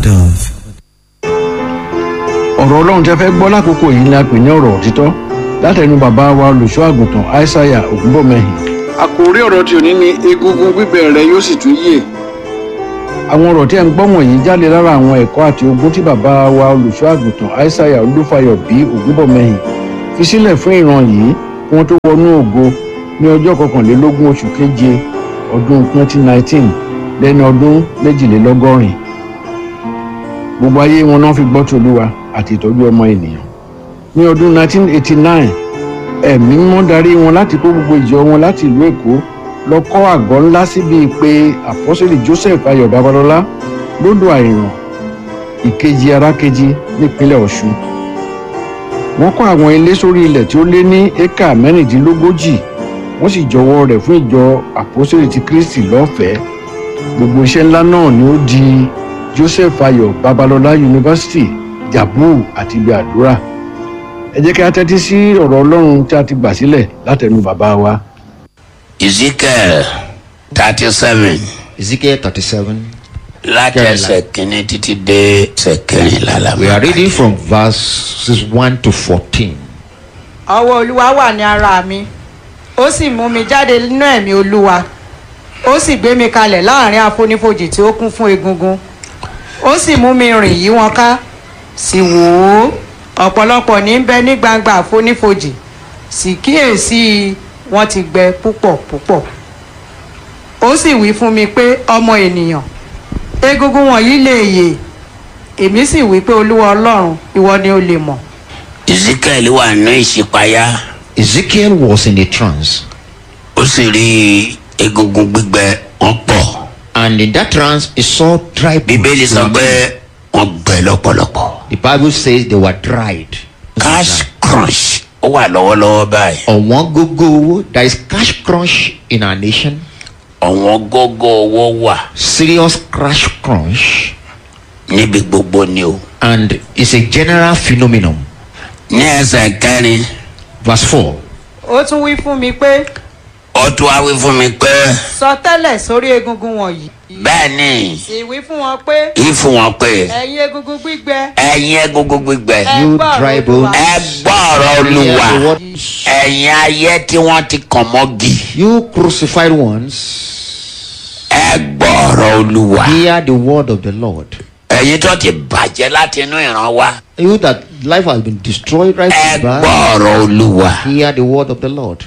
dove. ọ̀rọ̀ ọlọ́run tẹ́ fẹ́ gbọ́ lákòókò yìí ni a pè ní ọ̀rọ̀ òtítọ́ látẹnu bàbá wa olùṣọ́ àgùntàn aishaiya ògúnbọ̀mẹ́hìn. àkòrí ọ̀rọ̀ tí ò ní ni egungun gbígbẹ rẹ yóò sì tún yè. àwọn ọ̀rọ̀ tí ẹ̀ ń gbọ́ wọ̀nyí jáde lára àwọn ẹ̀kọ́ àti ogún tí bàbá wa olùṣọ́ àgùntàn aishaiya olúfayọ bí ògúnbọ̀mẹ́hìn fi sílẹ̀ fún ìran yìí kí wọ́n tó wọnú ògo ní ọjọ́ kọkànlélógún oṣù keje ọdún 2019 lẹ́ni ọdún méjìlélọ́gọ́rin gbogbo ayé wọn náà fi gbọ́ tí olúwa àti ìtọ́jú ọmọ ènìyàn ní ọdún 1989 ẹ̀mí mímọ́ darí wọn láti kó gbogbo ìjọ wọn láti ìlú èkó lọ kọ́ àgọ́ ńlá síbi pé àpọ́sẹ̀lì joseph ayọ̀ babalọ́lá lódò àìràn ìkejì arákejì nípínlẹ̀ ọ̀ṣun wọ́n kọ́ àwọn ilé sórí ilẹ̀ tí ó lé ní éka mẹ́rìndínlógójì wọ́n sì jọwọ́ rẹ̀ fún ìjọ àpọ́sẹ̀lì ti kristi lọ́fẹ̀ẹ́ gbogbo iṣẹ́ ńlá náà ni ó di joseph ayọ̀ babalọ́lá yunifásitì jabu àti ibi àdúrà ẹ jẹ́ kí a tẹ́tí sí ọ̀rọ̀ ọlọ́run tí a ti gbà sílẹ̀ látẹnu bàbá wa. ezekiel thirty seven Ezekiel 37. láti ẹsẹ̀ kínní títí dé ẹsẹ̀ kẹrìnlá la We máa are kà. reading from verses 1 to 14. ọwọ́ olúwa wà ní ara mi ó sì mú mi jáde nínú ẹ̀mí olúwa ó sì gbé mi kalẹ̀ láàrin àfonífojì tí ó kún fún egungun ó sì mú mi rìn yí wọn ká sì wò ó ọ̀pọ̀lọpọ̀ ní bẹ ní gbangba àfonífojì sì kíyèsí wọn ti gbẹ púpọ̀ púpọ̀ ó sì wí fún mi pé ọmọ ènìyàn egungun wọ̀nyí lè yè èmi sì wí pé olúwa ọlọ́run ìwọ ni o lè mọ̀ ezekiel wà ní ìṣípayá Ezekiel was in a trance, ó sì rí egungun gbígbẹ wọn pọ̀ and in that trance, he saw dry bíbélì sọ bones. pé wọn gbẹ lọ́pọ̀lọpọ̀ The Bible says they were dried. cash crunch ó wà lọ́wọ́lọ́wọ́ báyìí ọ̀wọ́n gógó owó there is cash crunch in our nation ọ̀wọ́n gógó owó wà serious cash crunch níbi gbogbo ni o and it's a general phenomenon. ní ẹsẹ̀ kẹrin verse four ó tún wí fún mi pé ó tún wá wí fún mi pé sọ tẹ́lẹ̀ sórí egungun wọ̀nyí. bẹ́ẹ̀ ni sì wí fún wọn pé kí fún wọn pé ẹ̀yin egungun gbígbẹ. ẹ̀yin egungun gbígbẹ ẹ You gbọ́ dry ọ̀rọ̀ Olúwa. bones. ẹ gbọ́ ọ̀rọ̀ olúwa Hear the word. ẹ̀yin ayé tí wọ́n ti kàn mọ́gì you crucified ones ẹ gbọ́ ọ̀rọ̀ olúwa hear the word of the lord ẹ̀yin tó ti bàjẹ́ láti inú ìran wa you that life has been destroyed right ẹ from gbọ́ birth ọ̀rọ̀ olúwa hear the word of the lord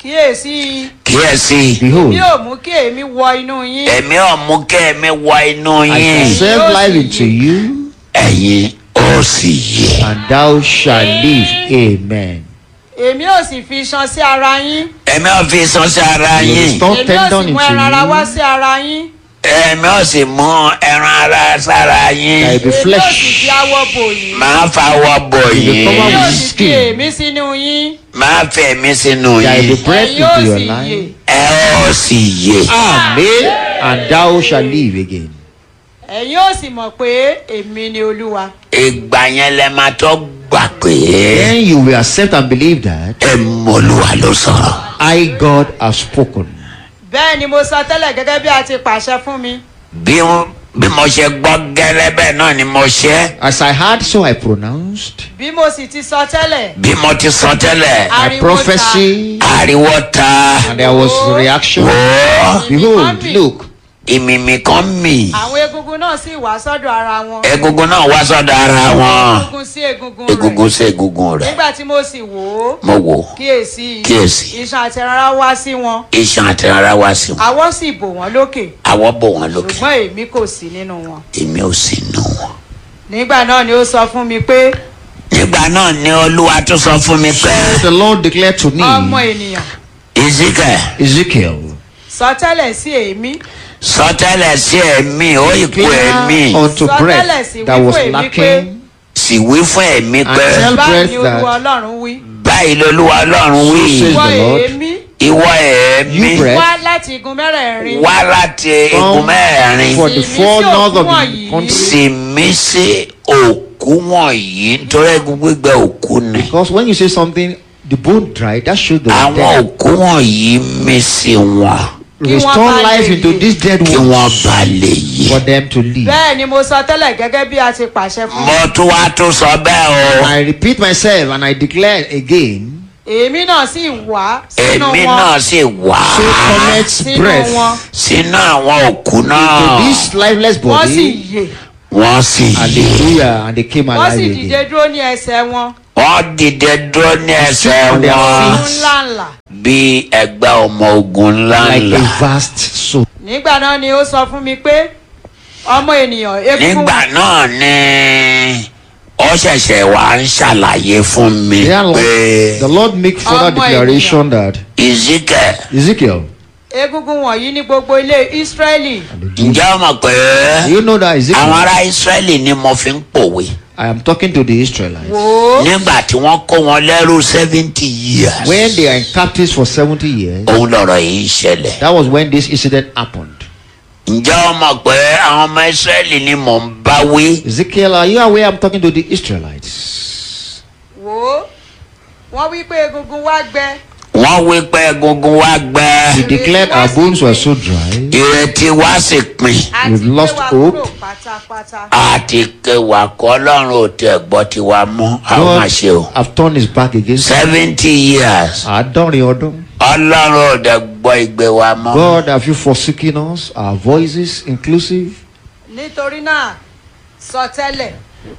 kíyèsí kíyèsí behold bí ò mú kí èmi wọ inú yín. èmi ò mú kí èmi wọ inú i yín shall save Yóò life sì into yè. you ẹ̀yin ó sì yẹ and thou shalt live amen èmi ò sì fi iṣan sí ara yín. èmi ò fi sọ sí ara you will yín restore èmi ò tendon sì into mú ẹran ara wá you sí ara yín. èmi ò sì mú ẹran ara sára yín there will be èmi ò sì flesh fi awọ bò yín. máa fawọ́ bò You will yín cover èmi ò with sì fi skin. èmi sínú yín. máa fẹ̀ mí sínú there will yín be breath ẹ̀yin ò into your sì yè. life ẹ ó sì yẹ amen and thou shalt live again ẹ̀yin ò sì mọ̀ pé èmi ni olúwa. ìgbà yẹn lẹ máa tó gbà pé then you will accept and believe that ẹ mọ̀lúwa ló sọ̀rọ̀. I, God, have spoken. bẹ́ẹ̀ ni mo sọ tẹ́lẹ̀ gẹ́gẹ́ bí a ti pàṣẹ fún mi. bí bí mo ṣe gbọ́ gẹ́lẹ́ bẹ́ẹ̀ náà ni mo ṣe As I heard, so I pronounced. bí mo sì ti sọ tẹ́lẹ̀. bí mo ti sọ tẹ́lẹ̀ My ariwo ta. prophecy, ariwo ta and there was reaction. wọ́ Behold, look, ìmìmì kan mì àwọn egungun náà sì wá sọ́dọ̀ ara wọn. egungun náà wá sọ́dọ̀ ara wọn egungun sí egungun rẹ̀. egungun sí egungun rẹ̀ nígbà tí mo sì wò ó mo wò kíyèsí Kíyèsí. iṣan àti rárá wá sí wọn iṣan àti ara wá sí wọn àwọ̀ sì bò wọ́n lókè àwọ̀ bò wọ́n lókè ṣùgbọ́n èmi kò sí nínú wọn. èmi ò sì nù wọn. nígbà náà ni ó sọ fún mi pé nígbà náà ni olúwa tún sọ fún mi pé the Lord declared to ọmọ me, ènìyàn ezekiel Ezekiel, sọ tẹ́lẹ̀ sí èémí sọtẹ́lẹ̀ sí ẹ̀mí ó ìkú ẹ̀mí declare unto Sọ tẹ́lẹ̀ breath sí that wípé was èmi lacking, sì wí fún ẹ̀mí pé And tell báyìí breath ni olúwa that- ọlọ́run wí báyìí lolúwa ọlọ́run wí says wọ the Lord. èémí ìwọ ẹ̀mí You breath. wá láti igun mẹ́rẹ̀ẹ̀rin wá láti igun mẹ́rin for the Sì mí four sí north of òkú the wọ̀nyí. country. sì mí sí òkú wọ̀nyí nítorí egun gbígbẹ òkú ni Because when you say something, the bone dry, that shows the àwọn dead. òkú wọ̀nyí mí sí wọn Kí wọ́n restore bá lè life into yè. these dead kí wọ́n ones bá lè yé. for them to live. bẹ́ẹ̀ ni mo sọ tẹ́lẹ̀ gẹ́gẹ́ bí a ti pàṣẹ fún mi. mo tún wá tún sọ bẹ́ẹ̀ o. I repeat myself and I declare again. èmi náà sì wá sínú èmi wọn náà sì wá So connects sínú breath wọn sínú àwọn òkú to náà. this lifeless wọ́n sì body. yè wọ́n sì yé. Hallelujah. And they came wọ́n sì alive dìde again. dúró ní ẹsẹ̀ wọn wọ́n dìde dúró ní ẹsẹ̀ on their wọn feet. ńláńlá. bí ẹgbẹ́ ọmọ ogun Like ńláńlá. a vast soul. nígbà náà ni ó sọ fún mi pé ọmọ ènìyàn egungun nígbà náà ni ó ṣẹ̀ṣẹ̀ wá ń ṣàlàyé fún mi Dear Lord, pé the Lord make further Ọmọ declaration that Ezekiel Ezekiel, egungun wọ̀nyí ní gbogbo ilé Ísírẹ́lì ǹjẹ́ o mọ̀ pé do you know that àwọn Ezekiel? ará Ísírẹ́lì ni mo fi ń pòwe I am talking to the Israelites. wò ó nígbà tí wọ́n kó wọn lẹ́rú seventy years When they are in captives for 70 years, òun lọ̀rọ̀ yìí ṣẹlẹ̀ that was when this incident happened. ǹjẹ́ o mọ̀ pé àwọn ọmọ Ísírẹ́lì ni mò ń bá wí Ezekiel, are you aware I'm talking to the Israelites? wò ó wọ́n wí pé egungun wá gbẹ wọ́n wí pé egungun wa gbẹ He declared our bones were so dry. ìrètí wa sì pin àti We've gbé lost wa hope. kúrò pátápátá. àti kẹwàá kọ́ ọlọ́run ò tẹ̀ gbọ́ tiwa mọ́ àwọn máa ṣe o God have turned his back against us. seventy years Àádọ́rin ọdún. ọlọ́run ò dẹ̀ gbọ́ ìgbé wa mọ́. God, have you forsaken us? Our voices inclusive? nítorí náà sọ tẹ́lẹ̀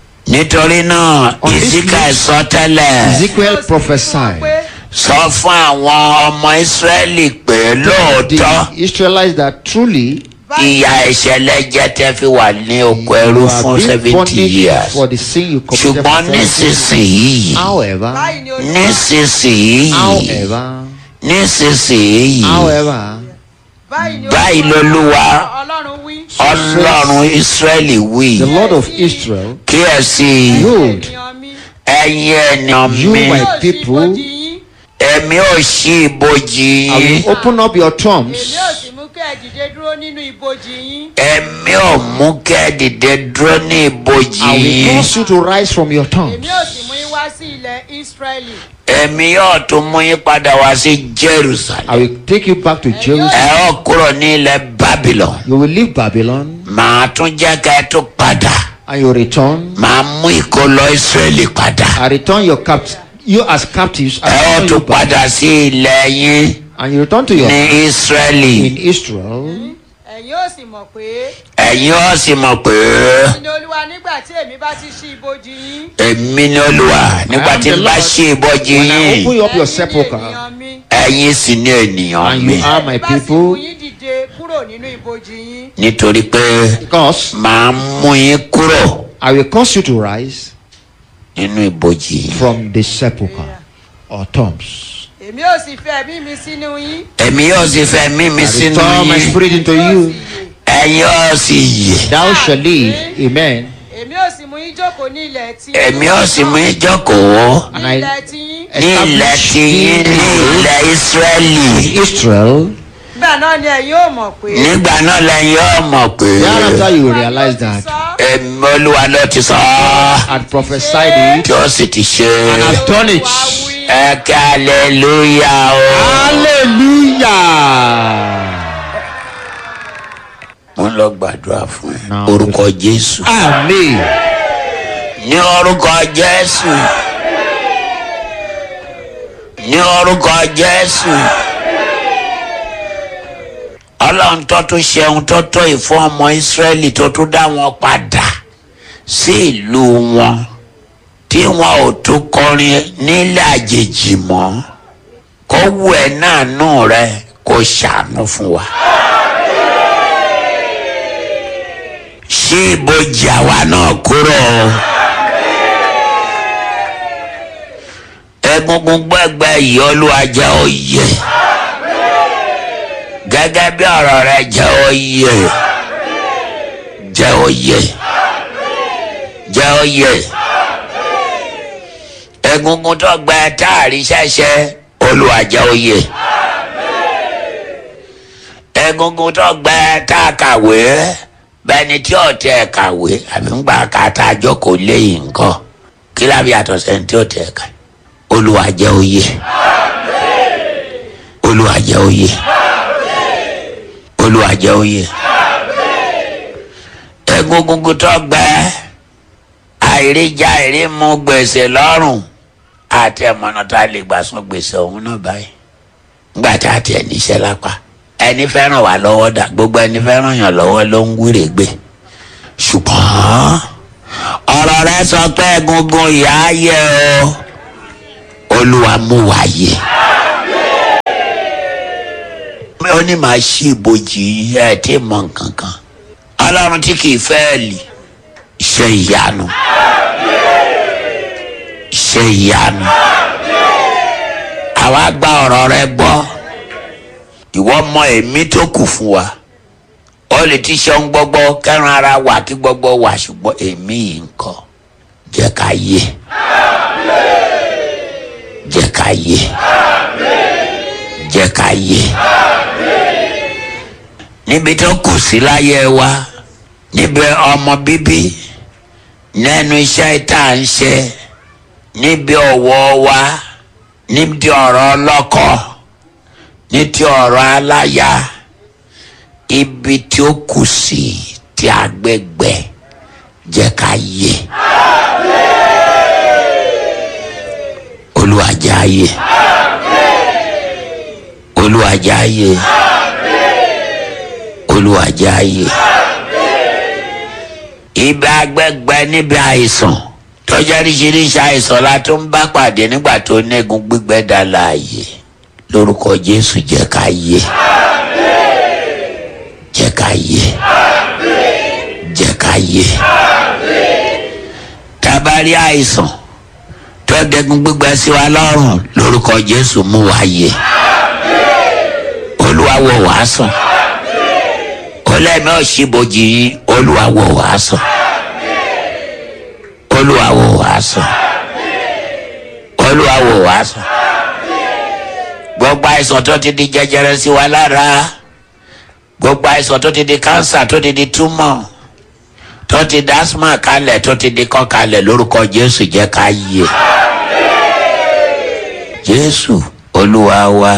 nítorí náà On this ìsíkà note, sọ tẹ́lẹ̀ Ezekiel Ó sì fún wọn prophesied. pé sọ fún àwọn ọmọ ìsírẹ́lì pé lóòótọ́ The Israelites that truly báyìí ìyà ìṣẹ̀lẹ̀ jẹ́ tẹ́ fi wà ní oko ẹrú you are fún being seventy punished years for the sin you committed. for ṣùgbọ́n 70 years. nísinsìnyí However, báyìí ni olúwa nísinsìnyí however, nísinsìnyí however, báyìí ni báyìí olúwa lolúwa ọlọ́run wí. ọlọ́run ìsírẹ́lì wí the Lord of Israel, kíyèsí behold, ènìyàn mi ẹ̀yin ènìyàn You, mi my yóò ṣí people, ibojì yín èmi ò ṣí ibojì I yín will open up your èmi tombs ò sì mú kẹ́ ẹ dìde dúró nínú ibojì yín. èmi ò mú kẹ́ ẹ dìde dúró ní ibojì I will yín cause you to rise from your tombs. èmi ò sì mú yín wá sí ilẹ̀ Ísírẹ́lì. èmi yóò tún mú yín padà wá sí I Jerusalem will take you back to ẹ Jerusalem. ó kúrò ní ilẹ̀ Babylon You will leave Babylon màá tún jẹ́ ká ẹ tún padà and you return. màá mú ìkólọ Ísírẹ́lì padà I return your capt you as captives. I ẹ ó return tún you back. padà sí ilẹ̀ yín And you return to your ní Ísírẹ́lì in Israel. ẹ̀yin ò sì mọ̀ pé ẹ̀yin ó sì mọ̀ pé èmi ni olúwa nígbà tí èmi bá ti ṣí ibojì yín. èmi ni Olúwa nígbà tí n bá ṣí ibojì When I yín open up your ẹ̀yin ni sepulchre ènìyàn mi. ẹ̀yin sì ní ènìyàn and mi you are my Èmi bá sì mú people, yín dìde kúrò nínú ibojì yín. nítorí pé because màá mú yín kúrò I will cause you to rise nínú ibojì yín. from the sepulchre or tombs. èmi ò sì fẹ́ ẹ̀mí mi sínú yín. èmi yóò sì fẹ́ mímí I sínú restore my yín spirit into you. ẹ̀yin yóò sì yè Thou shalt live. Amen. èmi ò sì mú yín jókòó ní ilẹ̀ tí. èmi yóò sì mú yín jókòó And ní I ilẹ̀ tí yín. ní ilẹ̀ tí yín ní ilẹ̀ Ísírẹ́lì Israel. nígbà náà ni ẹ̀yin ò mọ̀ pé. nígbà náà lẹ́yìn yóò mọ̀ pé Thereafter you will Olúwa realize ló ti that sọ. èmi Olúwa ló ti sọ ọ́ and prophesied it. tí ó sì ti ṣe And I've done it. Olúwa wí. ẹ kí aleluya o. Hallelujah. mo ń lọ gbàdúrà fún ẹ Now, orúkọ Jésù Amen. ní orúkọ Jésù ní orúkọ Jésù ọlọ́run tó tún ṣeun tó tó ìfún ọmọ Ísírẹ́lì tó tún dá wọn padà sí ìlú wọn tí wọn ò tún kọrin nílẹ̀ àjèjì mọ́ kó wù ẹ́ náà nù rẹ kó ṣàánú fún wa. ṣí ibojì àwa náà kúrò o. egungun gbẹgbẹ yìí olúwa jẹ́ òye gẹ́gẹ́ bí ọ̀rọ̀ rẹ jẹ́ òye jẹ́ òye jẹ́ òye egungun tó gbẹ táàrí ṣẹ̀ṣẹ̀ olúwa jẹ́ òye egungun tó gbẹ tá a kàwé bẹ́ẹ̀ni tí ò tẹ kàwé àbí ń gbà ká tá a jókòó léyìn nǹkan kí lábí àtọ̀ sẹ́ni tí ò tẹ ká olúwa jẹ́ òye olúwa jẹ́ òye olúwa jẹ́ òye egungun tó gbẹ àìríjà àìrímu gbèsè lọ́rùn àti ẹ̀mọ́nà tá a lè gbà sún gbèsè ọ̀hún náà báyìí nígbà tá a tiẹ̀ níṣẹ́ lápá ẹni fẹ́ràn wà lọ́wọ́ dà gbogbo ẹni fẹ́ràn yàn lọ́wọ́ ló ń wúre gbé ṣùgbọ́n ọ̀rọ̀ rẹ sọ pé egungun ìyá yẹ o olúwa mú wa yẹ ó ní màá ṣí ibojì ẹ tí mọ nǹkan kan ọlọ́run tí kì í fẹ́ lì ṣe ìyanu ṣe ìyanu àwa gba ọ̀rọ̀ rẹ gbọ́ ìwọ mọ èmi tó kù fún wa ó lè ti ṣe ohun gbogbo kẹran ara wà kí gbogbo wà ṣùgbọ́n èmi yìí ń kọ́ jẹ́ ká yé jẹ́ ká yé jẹ́ ká yé níbi tó kù sí láyé wa níbi ọmọ bíbí nínú iṣẹ́ tá à ń ṣe níbi ọ̀wọ́ wa níbi ọ̀rọ̀ ọlọ́kọ ní ti ọ̀rọ̀ aláya ibi tí ó kù sí tí agbègbè jẹ́ ká yé Olúwa jẹ́ á yé Olúwa jẹ́ á yé Olúwa jẹ́ á yé ibi agbègbè níbi àìsàn tọ́jú oríṣiríṣi àìsàn la tó ń bá pàdé nígbà tó nẹ́gun gbígbẹ́ dá láàyè lórúkọ Jésù jẹ́ ká yé jẹ́ ká yé jẹ́ ká yé tabari àìsàn tó dẹ́gun gbígbẹ́ sí wa lọ́rùn lórúkọ Jésù mú wa yé Olúwa wò wá sàn olẹ́mi ọ̀ṣibojì yín Olúwa wò wá sàn Olúwa wò wá sàn Olúwa wò wá sàn gbogbo àìsàn tó ti di jẹjẹrẹ sí wa lára gbogbo àìsàn tó ti di kánsà tó ti di túmọ̀ tó ti di asma kalẹ̀ tó ti di kọ́ kalẹ̀ lórúkọ Jésù jẹ́ ká yé Jésù Olúwa wa.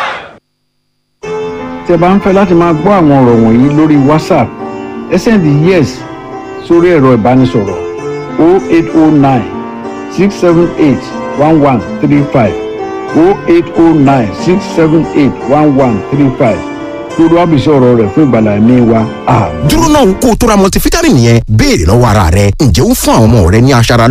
tí ẹ bá ń fẹ́ láti máa gbọ́ àwọn ọ̀rọ̀ wọ̀nyí lórí whatsapp ẹ sẹ́ndì yes sórí ẹ̀rọ ìbánisọ̀rọ̀ 0809 678 1135 0809 678 1135 lórí wàbísí ọ̀rọ̀ rẹ̀ fún ìgbàlá ẹ̀mí wa àmín. dúró náà kó o tó ra multivitamin yẹn béèrè lọ́wọ́ ara rẹ ǹjẹ́ ó ń fún àwọn ọmọ rẹ ní aṣara